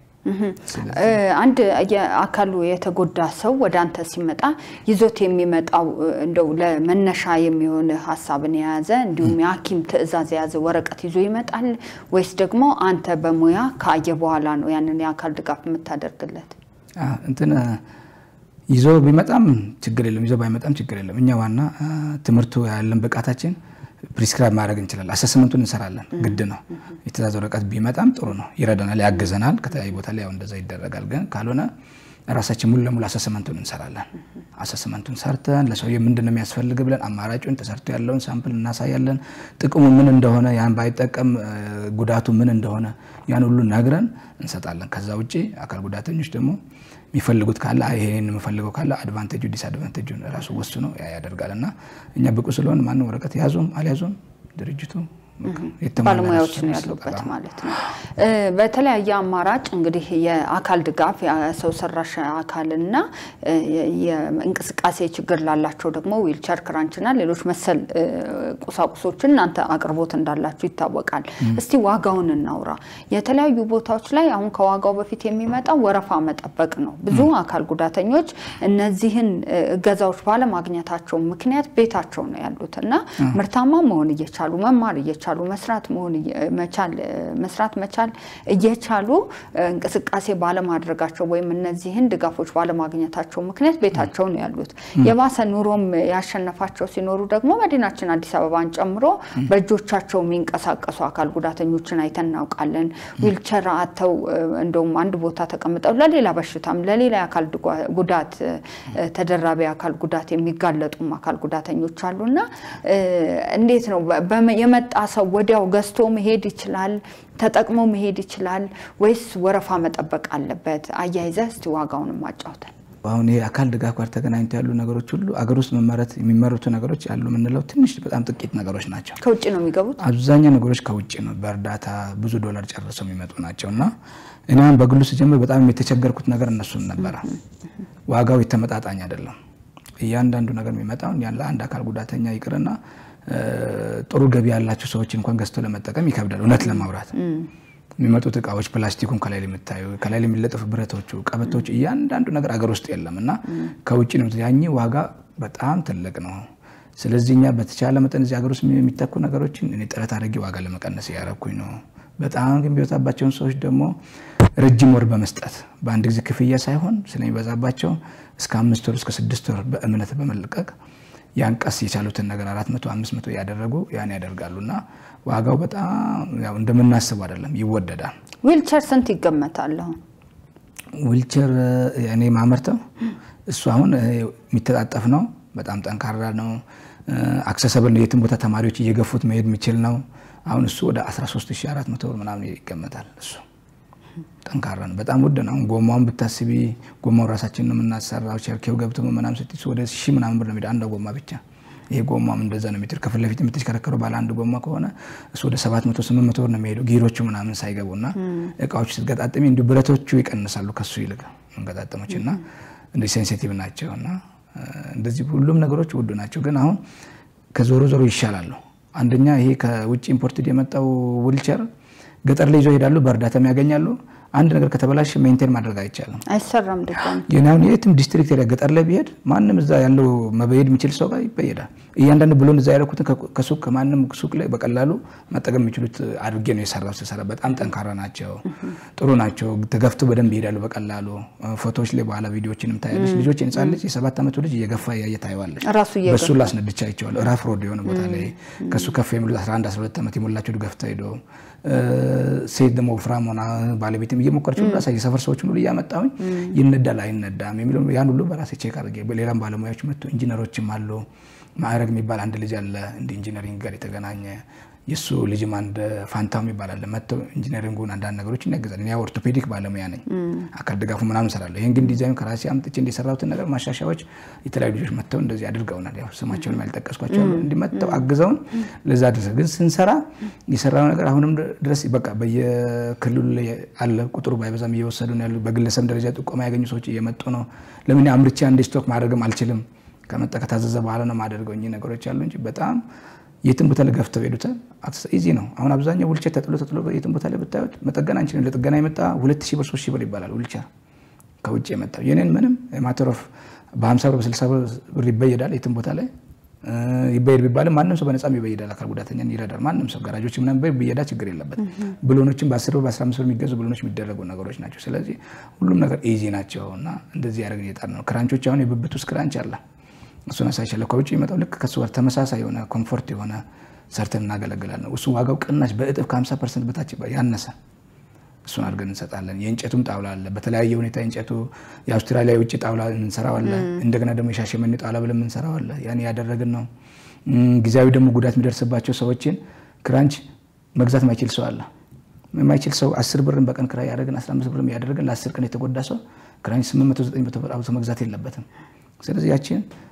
አንድ የአካሉ የተጎዳ ሰው ወደ አንተ ሲመጣ ይዞት የሚመጣው እንደው ለመነሻ የሚሆን ሀሳብን የያዘ እንዲሁም የሐኪም ትዕዛዝ የያዘ ወረቀት ይዞ ይመጣል ወይስ ደግሞ አንተ በሙያ ካየ በኋላ ነው ያንን የአካል ድጋፍ የምታደርግለት? እንትን ይዞ ቢመጣም ችግር የለም፣ ይዞ ባይመጣም ችግር የለም። እኛ ዋና ትምህርቱ ያለን ብቃታችን ፕሪስክራይብ ማድረግ እንችላለን። አሰስመንቱን እንሰራለን፣ ግድ ነው። የትእዛዝ ወረቀት ቢመጣም ጥሩ ነው፣ ይረዳናል፣ ያግዘናል። ከተለያዩ ቦታ ላይ ያው እንደዛ ይደረጋል። ግን ካልሆነ ራሳችን ሙሉ ለሙሉ አሰስመንቱን እንሰራለን። አሰስመንቱን ሰርተን ለሰውዬ ምንድን ነው የሚያስፈልግ ብለን አማራጩን ተሰርቶ ያለውን ሳምፕል እናሳያለን። ጥቅሙ ምን እንደሆነ ያን ባይጠቀም ጉዳቱ ምን እንደሆነ ያን ሁሉ ነግረን እንሰጣለን። ከዛ ውጭ አካል ጉዳተኞች ደግሞ የሚፈልጉት ካለ ይሄን የምፈልገው ካለ አድቫንቴጁ ዲስአድቫንቴጁን ራሱ ወስኖ ያደርጋል። እና እኛ ብቁ ስለሆን ማንም ወረቀት ያዙም አልያዙም ድርጅቱ ባለሙያዎች ነው ያሉበት ማለት ነው። በተለያየ አማራጭ እንግዲህ የአካል ድጋፍ የሰው ሰራሽ አካልና የእንቅስቃሴ ችግር ላላቸው ደግሞ ዊልቸር፣ ክራንችና ሌሎች መሰል ቁሳቁሶችን እናንተ አቅርቦት እንዳላችሁ ይታወቃል። እስቲ ዋጋውን እናውራ። የተለያዩ ቦታዎች ላይ አሁን ከዋጋው በፊት የሚመጣው ወረፋ መጠበቅ ነው። ብዙ አካል ጉዳተኞች እነዚህን እገዛዎች ባለማግኘታቸው ምክንያት ቤታቸው ነው ያሉት እና ምርታማ መሆን እየቻሉ መማር እየቻሉ መስራት መሆን መቻል መስራት መቻል እየቻሉ እንቅስቃሴ ባለማድረጋቸው ወይም እነዚህን ድጋፎች ባለማግኘታቸው ምክንያት ቤታቸው ነው ያሉት። የባሰ ኑሮም ያሸነፋቸው ሲኖሩ ደግሞ መዲናችን አዲስ አበባን ጨምሮ በእጆቻቸው የሚንቀሳቀሱ አካል ጉዳተኞችን አይተን እናውቃለን። ዊልቸር አተው እንደውም አንድ ቦታ ተቀምጠው ለሌላ በሽታም ለሌላ የአካል ጉዳት ተደራቢ አካል ጉዳት የሚጋለጡም አካል ጉዳተኞች አሉና እንዴት ነው የመጣ ሰው ወዲያው ገዝቶ መሄድ ይችላል? ተጠቅሞ መሄድ ይችላል ወይስ ወረፋ መጠበቅ አለበት? አያይዘህ እስቲ ዋጋውንም አጫውተን። አሁን ይሄ አካል ድጋፍ ጋር ተገናኝቶ ያሉ ነገሮች ሁሉ አገር ውስጥ መመረት የሚመረቱ ነገሮች ያሉ የምንለው ትንሽ በጣም ጥቂት ነገሮች ናቸው። ከውጭ ነው የሚገቡት። አብዛኛው ነገሮች ከውጭ ነው፣ በእርዳታ ብዙ ዶላር ጨርሰው የሚመጡ ናቸው እና እኔ አሁን በግሉ ስጀምር በጣም የተቸገርኩት ነገር እነሱን ነበረ። ዋጋው የተመጣጣኝ አይደለም። እያንዳንዱ ነገር የሚመጣው ለአንድ አካል ጉዳተኛ ይቅርና ጥሩ ገቢ ያላቸው ሰዎች እንኳን ገዝተው ለመጠቀም ይከብዳል። እውነት ለማውራት የሚመጡት እቃዎች ፕላስቲኩን ከላይ የምታዩ ከላይ የሚለጠፉ ብረቶቹ፣ ቀበቶቹ እያንዳንዱ ነገር አገር ውስጥ የለም እና ከውጭ ነው። ያኝ ዋጋ በጣም ትልቅ ነው። ስለዚህ እኛ በተቻለ መጠን እዚህ ሀገር ውስጥ የሚተኩ ነገሮችን እኔ ጥረት አድርጌ ዋጋ ለመቀነስ እያረኩኝ ነው። በጣም ግን ቢበዛባቸውን ሰዎች ደግሞ ረጅም ወር በመስጠት በአንድ ጊዜ ክፍያ ሳይሆን ስለሚበዛባቸው እስከ አምስት ወር እስከ ስድስት ወር በእምነት በመለቀቅ ያን ቀስ የቻሉትን ነገር አራት መቶ አምስት መቶ ያደረጉ ያን ያደርጋሉ እና ዋጋው በጣም ያው እንደምናስቡ አይደለም፣ ይወደዳል። ዊልቸር ስንት ይገመታል? አሁን ዊልቸር እኔ ማመርተው እሱ አሁን የሚተጣጠፍ ነው። በጣም ጠንካራ ነው። አክሰሰብል ነው። የትም ቦታ ተማሪዎች እየገፉት መሄድ የሚችል ነው። አሁን እሱ ወደ 13400 ብር ምናምን ይገመታል። እሱ ጠንካራ ነው። በጣም ውድ ነው። ጎማውን ብታስቢ ጎማውን ራሳችን ነው የምናሰራው። ቸርኬው ገብቶ ምናምን ስትይ ወደ ሺህ ምናምን ብር ነው የሚሄድ አንዷ ጎማ ብቻ። ይሄ ጎማም እንደዛ ነው የሚሄድ። ከፊት ለፊት የምትሽከረከረው ባለ አንድ ጎማ ከሆነ እሱ ወደ 700 800 ብር ነው የሚሄደው ጊሮቹ ምናምን ሳይገቡና እቃዎች ስትገጣጥሚ እንዲሁ ብረቶቹ ይቀንሳሉ ከሱ ይልቅ መንገጣጠሞች እና እንደ ሴንሲቲቭ ናቸው እና እንደዚህ ሁሉም ነገሮች ውድ ናቸው። ግን አሁን ከዞሮ ዞሮ ይሻላሉ። አንደኛ ይሄ ከውጭ ኢምፖርትድ የመጣው ዊልቸር ገጠር ላይ ይዘው ይሄዳሉ፣ በእርዳታም ያገኛሉ። አንድ ነገር ከተበላሽ ሜንቴን ማድረግ አይቻልም፣ አይሰራም። ድጋሚ ግን አሁን የትም ዲስትሪክት ኤሪያ ገጠር ላይ ቢሄድ ማንም እዛ ያለው መበየድ የሚችል ሰው ጋር ይበየዳል። እያንዳንዱ ብሎን እዛ ያደረኩትን ከሱቅ ከማንም ሱቅ ላይ በቀላሉ መጠቀም የሚችሉት አድርጌ ነው የሰራው። ስሰራ በጣም ጠንካራ ናቸው፣ ጥሩ ናቸው። ተገፍቶ በደንብ ይሄዳሉ በቀላሉ። ፎቶዎች ላይ በኋላ ቪዲዮችንም ታያለች። ልጆች ህጻን ልጅ የሰባት ዓመቱ ልጅ እየገፋ እያየ ታየዋለች። ራሱ በሱ ላስነድቻ ይቸዋል። ራፍ ሮድ የሆነ ቦታ ላይ ከሱ ከፍ የሚሉት 11 12 ዓመት የሞላቸው ገፍታ ሄዶ ሴት ደግሞ ወፍራም ሆና ባለቤትም እየሞከረች ሁሉ ራሳ የሰፈር ሰዎችን ሁሉ እያመጣሁኝ ይነዳል አይነዳም የሚለው ያን ሁሉ በራሴ ቼክ አድርጌ በሌላም ባለሙያዎች መጥቶ ኢንጂነሮችም አሉ። ማዕረግ የሚባል አንድ ልጅ አለ እንደ ኢንጂነሪንግ ጋር የተገናኘ የእሱ ልጅም አንድ ፋንታው የሚባል አለ። መጥተው ኢንጂነሪንጉን አንዳንድ ነገሮችን ያገዛል። እኔ ኦርቶፔዲክ ባለሙያ ነኝ፣ አካል ድጋፉ ምናምን እሰራለሁ። ይህን ግን ዲዛይን ከራሴ አምጥቼ እንደሰራሁትን ነገር ማሻሻያዎች የተለያዩ ልጆች መጥተው እንደዚህ አድርገውናል። ያው ስማቸውን ያልጠቀስኳቸው እንዲህ መጥተው አግዘውን ለዛ ድረስ ግን ስንሰራ የሰራው ነገር አሁንም ድረስ በቃ በየክልሉ ላይ አለ። ቁጥሩ ባይበዛም እየወሰዱ ነው ያሉ። በግለሰብ ደረጃ ጥቆማ ያገኙ ሰዎች እየመጡ ነው። ለምን አምርቼ አንድ ስቶክ ማድረግም አልችልም። ከመጣ ከታዘዘ በኋላ ነው ማደርገው። እኚህ ነገሮች አሉ እንጂ በጣም የትም ቦታ ላይ ገፍተው ሄዱታል። ኢዚ ነው። አሁን አብዛኛው ውልቸር ተጥሎ ተጥሎ የትም ቦታ ላይ ብታዩት መጠገን አንችልም። ለጥገና የመጣ ሁለት ሺህ ብር ሶስት ሺህ ብር ይባላል ውልቸር ከውጭ የመጣው የኔን ምንም ማተሮፍ በ50 ብር በ60 ብር ይበየዳል። የትም ቦታ ላይ ይበየድ ቢባልም ማንም ሰው በነፃም ይበየዳል። አካል ጉዳተኛን ይረዳል። ማንም ሰው ጋራጆች ምናምን ብየዳ ችግር የለበትም። ብሎኖችን በ10 ብር በ15 ብር የሚገዙ ብሎኖች የሚደረጉ ነገሮች ናቸው። ስለዚህ ሁሉም ነገር ኢዚ ናቸው እና እንደዚህ ያደረግን የጣር ነው። ክራንቾች አሁን የብብት ውስጥ ክራንች አለ እሱን አሳይሻለሁ። ከውጭ የሚመጣው ልክ ከሱ ጋር ተመሳሳይ የሆነ ኮምፎርት የሆነ ሰርተን እናገለግላለን። እሱ ዋጋው ቅናሽ በእጥፍ ከ50 ፐርሰንት በታች ያነሰ እሱን አድርገን እንሰጣለን። የእንጨቱም ጣውላ አለ። በተለያየ ሁኔታ የእንጨቱ የአውስትራሊያ የውጭ ጣውላ እንሰራዋለ። እንደገና ደግሞ የሻሸመኔ ጣውላ ብለን እንሰራዋለ። ያን ያደረግን ነው። ጊዜያዊ ደግሞ ጉዳት የሚደርስባቸው ሰዎችን ክራንች መግዛት ማይችል ሰው አለ። የማይችል ሰው አስር ብርን በቀን ክራይ ያደረግን 15 ብርም ያደረግን ለአስር ቀን የተጎዳ ሰው ክራንች 800 900 ብር አውጥቶ መግዛት የለበትም። ስለዚህ ያችን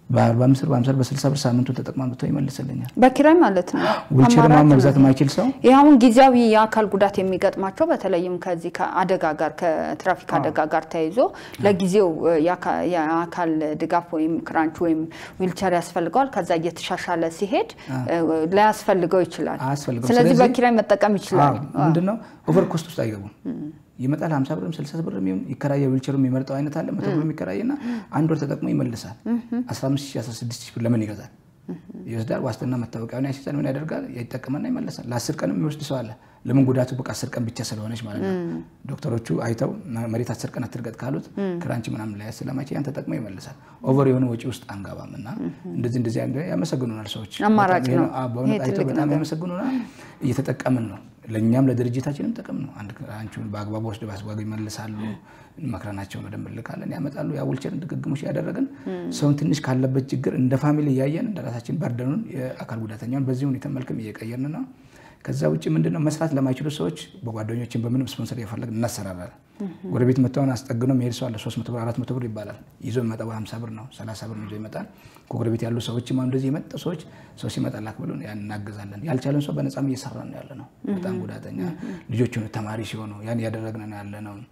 በአርባ አምስት ብር በአምሳ ብር በስልሳ ብር ሳምንቱን ተጠቅማ መጥቶ ይመልስልኛል። በኪራይ ማለት ነው። ዊልቸር አማራጭ መግዛት ነው። የማይችል ሰው ይህ አሁን ጊዜያዊ የአካል ጉዳት የሚገጥማቸው በተለይም ከዚህ ከአደጋ ጋር ከትራፊክ አደጋ ጋር ተያይዞ ለጊዜው እ, የአካ- የአካል ድጋፍ ወይም ክራንች ወይም ዊልቸር ያስፈልገዋል። ከዛ እየተሻሻለ ሲሄድ እ, ላያስፈልገው ይችላል። አያስፈልገውም። ስለዚህ ስለዚህ- በኪራይ መጠቀም ይችላል። ምንድነው ኦቨር ኮስት ውስጥ አይገቡም። ይመጣል 50 ብርም 60 ብርም ይሁን ይከራየ ዊልቸሩ የሚመርጠው አይነት አለ። መቶ ብር የሚከራይና አንድ ወር ተጠቅሞ ይመልሳል። 15 ሺህ 16 ሺህ ብር ለምን ይገዛል? ይወስዳል። ዋስትና መታወቂያውን ያስይዛል። ምን ያደርጋል? ይጠቀመና ይመለሳል። ለአስር ቀንም የሚወስድ ሰው አለ። ለምን ጉዳቱ በቃ አስር ቀን ብቻ ስለሆነች ማለት ነው። ዶክተሮቹ አይተው መሬት አስር ቀን አትርገጥ ካሉት ክራንች ምናምን ላይ ስለማይችል ያን ተጠቅሞ ይመልሳል። ኦቨር የሆነ ወጪ ውስጥ አንገባም እና እንደዚህ እንደዚህ አይነት ያመሰግኑናል ሰዎች። አማራጭ በጣም ይሄ ነው። አዎ፣ በእውነት ይሄ አይተው ትልቅ በጣም ነገር። ያመሰግኑናል። እየተጠቀምን ነው። ለእኛም ለድርጅታችንም ጥቅም ነው። አንድ ክራንቹን በአግባቡ ወስደው በአስጓጉ ይመልሳሉ። መክረናቸውን በደንብ እንልካለን፣ ያመጣሉ። ያ ዊልቸርን ድግግሞሽ ያደረግን ሰውን ትንሽ ካለበት ችግር እንደ ፋሚሊ እያየን እንደ ራሳችን በርደኑን የአካል ጉዳተኛውን በዚህ ሁኔታ መልክም እየቀየርን ነው። ከዛ ውጭ ምንድነው መስራት ለማይችሉ ሰዎች በጓደኞችን በምንም ስፖንሰር እየፈለግን እናሰራራለን። ጎረቤት መጥተውን አስጠግኖ መሄድ ሰው አለ። 300 ብር 400 ብር ይባላል። ይዞ የሚመጣው 50 ብር ነው፣ 30 ብር ነው ይዞ ይመጣል። ከጎረቤት ያሉ ሰዎችም አሁን እንደዚህ የመጡ ሰዎች ሰው ሲመጣ ላክ ብሎን ያን እናገዛለን። ያልቻለን ሰው በነፃም እየሰራን ነው ያለ ነው። በጣም ጉዳተኛ ልጆች ሆኑ ተማሪ ሲሆኑ ያን እያደረግን ነው ያለ ነው።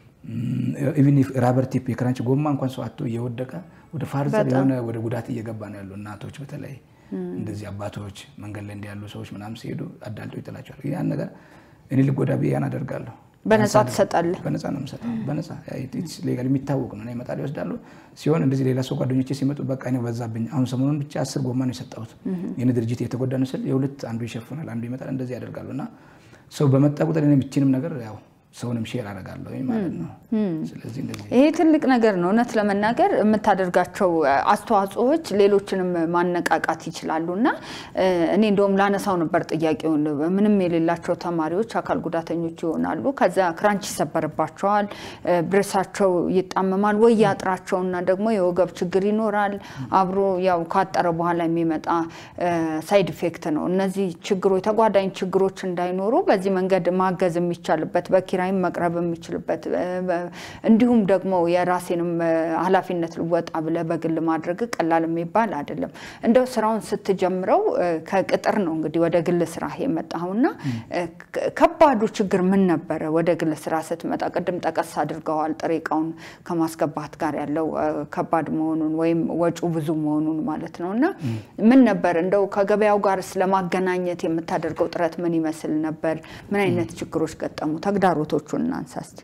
ኢቭን ራበር ቲፕ የክራንች ጎማ እንኳን ሰው አቶ እየወደቀ ወደ ፋርዘር የሆነ ወደ ጉዳት እየገባ ነው ያሉ እናቶች በተለይ እንደዚህ አባቶች መንገድ ላይ እንዲያሉ ሰዎች ምናምን ሲሄዱ አዳልጠው ይጥላቸዋል። ያን ነገር እኔ ልጎዳ ብዬ ያን አደርጋለሁ። በነፃ ትሰጣለህ? በነፃ ነው የምሰጠው። በነፃ ሌጋል የሚታወቅ ነው። ይመጣል ይወስዳሉ። ሲሆን እንደዚህ ሌላ ሰው ጓደኞቼ ሲመጡ በቃ እኔ በዛብኝ፣ አሁን ሰሞኑን ብቻ አስር ጎማ ነው የሰጠሁት። የኔ ድርጅት የተጎዳ ነው ስል የሁለት አንዱ ይሸፍናል፣ አንዱ ይመጣል። እንደዚህ ያደርጋሉ እና ሰው በመጣ ቁጥር እኔ የምችንም ነገር ያው ሰውንም ሼር አደርጋለሁ ማለት ነው። ስለዚህ እንደዚህ ይሄ ትልቅ ነገር ነው። እውነት ለመናገር የምታደርጋቸው አስተዋጽኦዎች ሌሎችንም ማነቃቃት ይችላሉ እና እኔ እንደውም ላነሳው ነበር ጥያቄውን። ምንም የሌላቸው ተማሪዎች አካል ጉዳተኞች ይሆናሉ። ከዛ ክራንች ይሰበርባቸዋል፣ ብሬሳቸው ይጣመማል ወይ ያጥራቸውና ደግሞ የወገብ ችግር ይኖራል። አብሮ ያው ካጠረ በኋላ የሚመጣ ሳይድ ኢፌክት ነው። እነዚህ ችግሮች ተጓዳኝ ችግሮች እንዳይኖሩ በዚህ መንገድ ማገዝ የሚቻልበት በኪራይም መቅረብ የሚችልበት እንዲሁም ደግሞ የራሴንም ኃላፊነት ልወጣ ብለህ በግል ማድረግ ቀላል የሚባል አይደለም። እንደው ስራውን ስትጀምረው ከቅጥር ነው እንግዲህ ወደ ግል ስራ የመጣኸውና ከባዱ ችግር ምን ነበረ? ወደ ግል ስራ ስትመጣ ቅድም ጠቀስ አድርገዋል። ጥሬ እቃውን ከማስገባት ጋር ያለው ከባድ መሆኑን ወይም ወጪው ብዙ መሆኑን ማለት ነው እና ምን ነበር እንደው ከገበያው ጋር ስለማገናኘት የምታደርገው ጥረት ምን ይመስል ነበር? ምን አይነት ችግሮች ገጠሙ? ተግዳሮቶቹን እናንሳ እስቲ።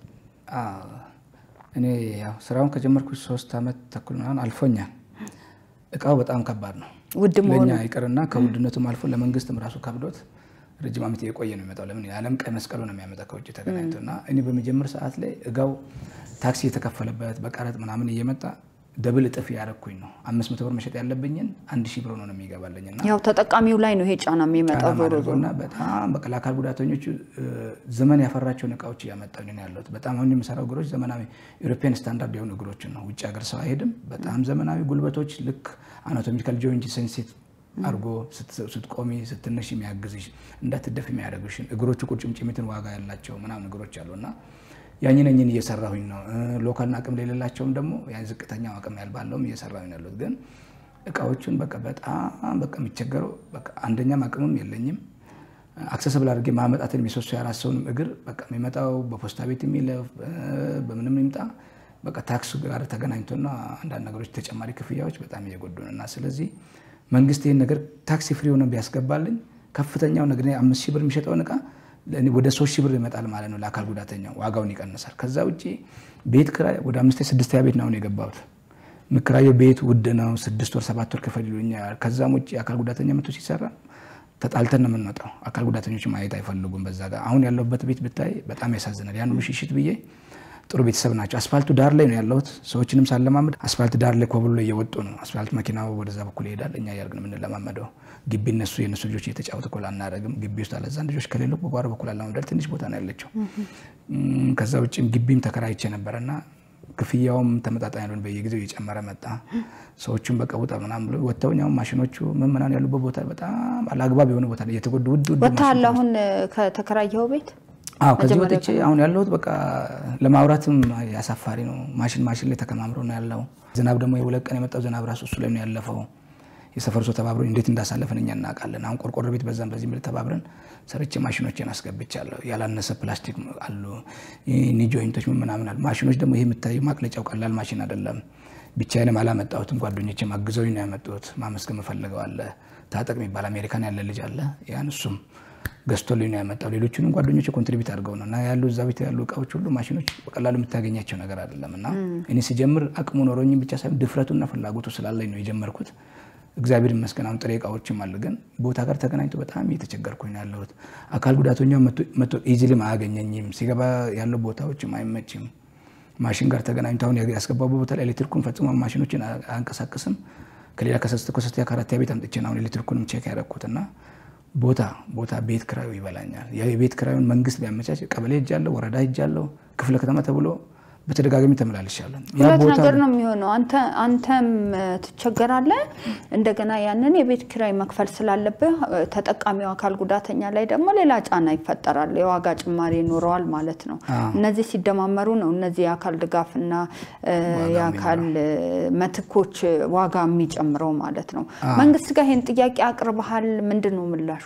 እኔ ያው ስራውን ከጀመርኩ ሶስት ዓመት ተኩል ምናምን አልፎኛል። እቃው በጣም ከባድ ነው። ውድ መሆኑ ለእኛ ይቅርና ከውድነቱም አልፎ ለመንግስትም ራሱ ከብዶት ረጅም ዓመት የቆየ ነው የሚመጣው። ለምን የዓለም ቀይ መስቀሉ ነው የሚያመጣ ከውጭ ተገናኝቶ እና እኔ በመጀመር ሰዓት ላይ እጋው ታክሲ የተከፈለበት በቀረጥ ምናምን እየመጣ ደብል እጥፍ ያደረኩኝ ነው። አምስት መቶ ብር መሸጥ ያለብኝን አንድ ሺህ ብር ነው የሚገባለኝ እና ያው ተጠቃሚው ላይ ነው ይሄ ጫና የሚመጣው ዞሮ ዞሮ እና በጣም በቃ ለአካል ጉዳተኞቹ ዘመን ያፈራቸውን እቃዎች እያመጣሁ ነው ያለሁት። በጣም አሁን የምሰራው እግሮች ዘመናዊ ኢሮፒያን ስታንዳርድ የሆኑ እግሮችን ነው። ውጭ ሀገር ሰው አይሄድም። በጣም ዘመናዊ ጉልበቶች ልክ አናቶሚካል ጆይንት ሴንሲት አድርጎ ስትቆሚ ስትነሽ የሚያግዝሽ እንዳትደፍ የሚያደርጉሽን እግሮቹ ቁርጭምጭሚትን ዋጋ ያላቸው ምናምን እግሮች አሉ እና ያኝን እኝን እየሰራሁኝ ነው። ሎካልና አቅም ለሌላቸውም ደግሞ ያን ዝቅተኛው አቅም ያልባለውም እየሰራሁኝ ያሉት ግን እቃዎቹን በቃ በጣም በቃ የሚቸገረው በቃ አንደኛም አቅምም የለኝም አክሰስብል አድርጌ ማመጣትን የሶስት የአራት ሰውንም እግር በቃ የሚመጣው በፖስታ ቤት የሚለፍ በምንም ይምጣ በቃ ታክሱ ጋር ተገናኝቶና አንዳንድ ነገሮች ተጨማሪ ክፍያዎች በጣም እየጎዱን እና ስለዚህ መንግስት ይህን ነገር ታክሲ ፍሪ ሆነ ቢያስገባልኝ ከፍተኛው ነገር አምስት ሺህ ብር የሚሸጠውን እቃ ወደ ሶስት ሺህ ብር ይመጣል ማለት ነው። ለአካል ጉዳተኛው ዋጋውን ይቀንሳል። ከዛ ውጭ ቤት ክራይ ወደ አምስት ስድስተኛ ቤት ነው የገባሁት። የምከራየው ቤት ውድ ነው። ስድስት ወር ሰባት ወር ክፈል ይሉኛል። ከዛም ውጭ አካል ጉዳተኛ መቶ ሲሰራ ተጣልተን ነው የምንወጣው። አካል ጉዳተኞች ማየት አይፈልጉም። በዛ ጋር አሁን ያለሁበት ቤት ብታይ በጣም ያሳዝናል። ያን ሁሉ ሽሽት ብዬ ጥሩ ቤተሰብ ናቸው። አስፋልቱ ዳር ላይ ነው ያለሁት። ሰዎችንም ሳለማመድ አስፋልት ዳር ላይ ኮብሎ ላይ እየወጡ ነው። አስፋልት መኪናው ወደዛ በኩል ይሄዳል። እኛ እያደረግን የምንለማመደው ግቢ እነሱ የእነሱ ልጆች እየተጫወቱ እኮ አናደርግም። ግቢ ውስጥ አለዛን ልጆች ከሌሉ በጓሮ በኩል አለማመዳል ትንሽ ቦታ ነው ያለችው። ከዛ ውጭም ግቢም ተከራይቼ ነበረና ክፍያውም ተመጣጣኝ ያልሆነ በየጊዜው እየጨመረ መጣ። ሰዎቹም በቃ ውጣ ምናምን ብሎ ወጥተውኝ አሁን ማሽኖቹ ምን ምናምን ያሉበት ቦታ በጣም አላግባብ የሆነ ቦታ ላይ እየተጎዱ ውድ ውድ ወጥተሃል አሁን ከተከራየኸው ቤት? አዎ ከዚህ ወጥቼ አሁን ያለሁት በቃ ለማውራትም ያሳፋሪ ነው። ማሽን ማሽን ላይ ተከማምሮ ነው ያለው። ዝናብ ደግሞ የሁለት ቀን የመጣው ዝናብ ራሱ እሱ ላይ ነው ያለፈው። የሰፈር ሰው ተባብሮ እንዴት እንዳሳለፍን እኛ እናውቃለን። አሁን ቆርቆሮ ቤት በዛም በዚህ ምል ተባብረን ሰርቼ ማሽኖችን አስገብቻለሁ። ያላነሰ ፕላስቲክ አሉ፣ ኒ ጆይንቶች ምናምን አሉ። ማሽኖች ደግሞ ይሄ የምታየው ማቅለጫው ቀላል ማሽን አይደለም። ብቻዬንም አላመጣሁትም፣ ጓደኞችም አግዘውኝ ነው ያመጡት። ማመስገን የምፈልገው አለ ታጠቅ የሚባል አሜሪካን ያለ ልጅ አለ። ያን እሱም ገዝቶልኝ ነው ያመጣው። ሌሎቹንም ጓደኞች ኮንትሪቢዩት አድርገው ነው እና ያሉ እዛ ቤት ያሉ እቃዎች ሁሉ ማሽኖች በቀላሉ የምታገኛቸው ነገር አይደለም እና እኔ ሲጀምር አቅሙ ኖሮኝ ብቻ ሳይሆን ድፍረቱና ፍላጎቱ ስላለኝ ነው የጀመርኩት። እግዚአብሔር ይመስገን አሁን ጥሬ እቃዎችም አሉ፣ ግን ቦታ ጋር ተገናኝቶ በጣም እየተቸገርኩኝ ነው ያለሁት። አካል ጉዳተኛ መቶ ኢዚሊም አያገኘኝም። ሲገባ ያለው ቦታዎችም አይመችም። ማሽን ጋር ተገናኝቶ አሁን ያስገባው ቦታ ላይ ኤሌክትሪኩን ፈጽሞ ማሽኖችን አያንቀሳቅስም። ከሌላ ከሶስተኛ ከአራተኛ ቤት አምጥቼ አሁን ኤሌክትሪኩንም ቼክ ያደረኩትና ቦታ ቦታ ቤት ክራዩ ይበላኛል። የቤት ክራዩን መንግስት ቢያመቻች ቀበሌ ሄጃለሁ፣ ወረዳ ሄጃለሁ፣ ክፍለ ከተማ ተብሎ በተደጋጋሚ ተመላልሻለሁ። ሁለት ነገር ነው የሚሆነው። አንተም ትቸገራለህ፣ እንደገና ያንን የቤት ኪራይ መክፈል ስላለብህ ተጠቃሚው አካል ጉዳተኛ ላይ ደግሞ ሌላ ጫና ይፈጠራል። የዋጋ ጭማሪ ይኖረዋል ማለት ነው። እነዚህ ሲደማመሩ ነው እነዚህ የአካል ድጋፍና የአካል መትኮች ዋጋ የሚጨምረው ማለት ነው። መንግስት ጋር ይህን ጥያቄ አቅርበሃል? ምንድን ነው ምላሹ?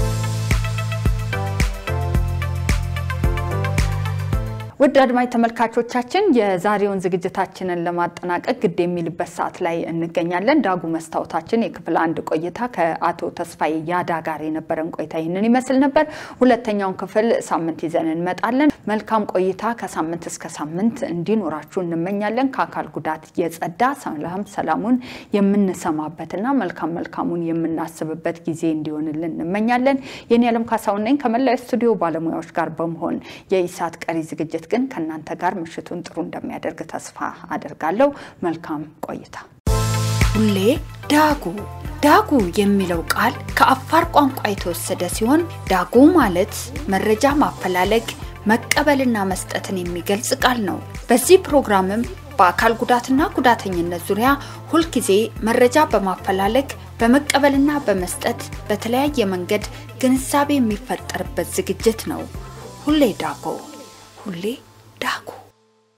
ውድ አድማጭ ተመልካቾቻችን የዛሬውን ዝግጅታችንን ለማጠናቀቅ ግድ የሚልበት ሰዓት ላይ እንገኛለን። ዳጉ መስታወታችን የክፍል አንድ ቆይታ ከአቶ ተስፋዬ ያዳ ጋር የነበረን ቆይታ ይህንን ይመስል ነበር። ሁለተኛውን ክፍል ሳምንት ይዘን እንመጣለን። መልካም ቆይታ ከሳምንት እስከ ሳምንት እንዲኖራችሁ እንመኛለን። ከአካል ጉዳት የጸዳ ሰላም ሰላሙን የምንሰማበትና መልካም መልካሙን የምናስብበት ጊዜ እንዲሆንልን እንመኛለን። የኔ ዓለም ካሳሁን ነኝ ከመላው ስቱዲዮ ባለሙያዎች ጋር በመሆን የኢሳት ቀሪ ዝግጅት ግን ከእናንተ ጋር ምሽቱን ጥሩ እንደሚያደርግ ተስፋ አደርጋለሁ። መልካም ቆይታ። ሁሌ ዳጉ ዳጉ የሚለው ቃል ከአፋር ቋንቋ የተወሰደ ሲሆን ዳጉ ማለት መረጃ ማፈላለግ መቀበልና መስጠትን የሚገልጽ ቃል ነው። በዚህ ፕሮግራምም በአካል ጉዳትና ጉዳተኝነት ዙሪያ ሁልጊዜ መረጃ በማፈላለግ በመቀበልና በመስጠት በተለያየ መንገድ ግንዛቤ የሚፈጠርበት ዝግጅት ነው። ሁሌ ዳጎ ሁሌ ዳጉ